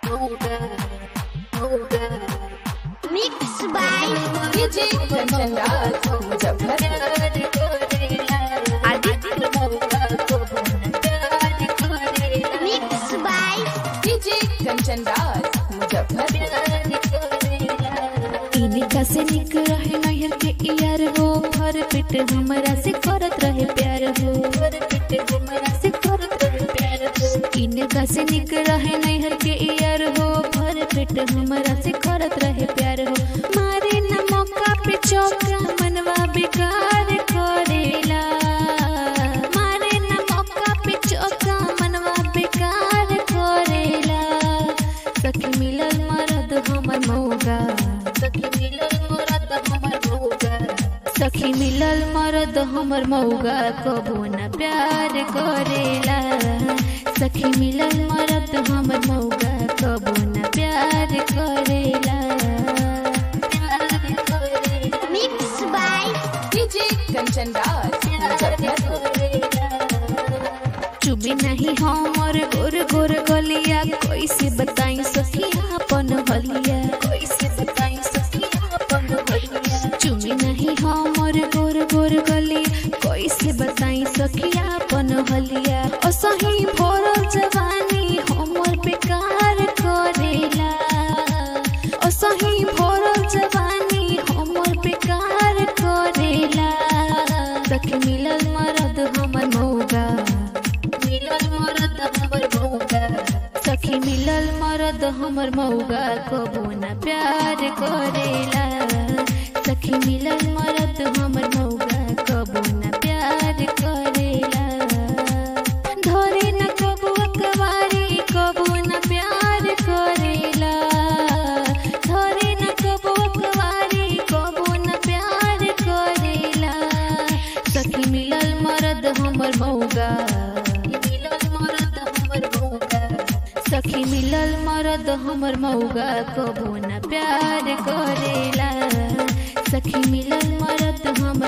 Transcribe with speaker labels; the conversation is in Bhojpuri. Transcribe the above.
Speaker 1: Mixed by
Speaker 2: DJ Kanchan Raj, Muzaffarpur.
Speaker 1: Mixed by
Speaker 2: DJ Kanchan Raj, Muzaffarpur.
Speaker 3: इनका से निक रहे नहर के यार हो भर पेट हमरा से करत रहे प्यार हो भर पेट हमरा से करत रहे प्यार हो इनका से निक रहे नहर के यार हो भर पेट हमरा से करत रहे प्यार हो मारे न मौका पे चौका मनवा बेकार करेला मारे न मौका पे चौका मनवा बेकार करेला सखी मिलल मरद हमर मौगा सखी मिलल मरद हमर मौगा सखी मिलल मरद हमर मौगा कबो न प्यार करेला सखी मिलल मरद हमर मौगा कबो न प्यार करेला प्यार करेला
Speaker 1: Mixed by
Speaker 2: DJ Kanchan Raj, Muzaffarpur.
Speaker 3: चुबी नहीं हमर गोर गोर गलिया कैसे बताई सखी अपन हलिया कैसे बताई सखी अपन हलिया चुबी नहीं हमर गोर गोर गलिया कैसे बताई सखी अपन हलिया असही भोरल जवानी हमर बेकार करेला असही भोरल जवानी हमर बेकार करेला सखी मिलल मरद हमर मौगा मिलल मरद हमर मौगा सखी मिलल मरद हमर मौगा कबो न प्यार करेला सखी मिलल मरद हमर मौगा कबो न प्यार करेला धरे न कबो अकवारी कबो न प्यार करेला धरे न कबो अकवारी कबो न प्यार करेला सखी मिलल मरद हमर मौगा मिलल मरद हमर मौगा सखी मिलल मरद हमर मौगा कबो न प्यार करेला सखी मिलल मरद हमर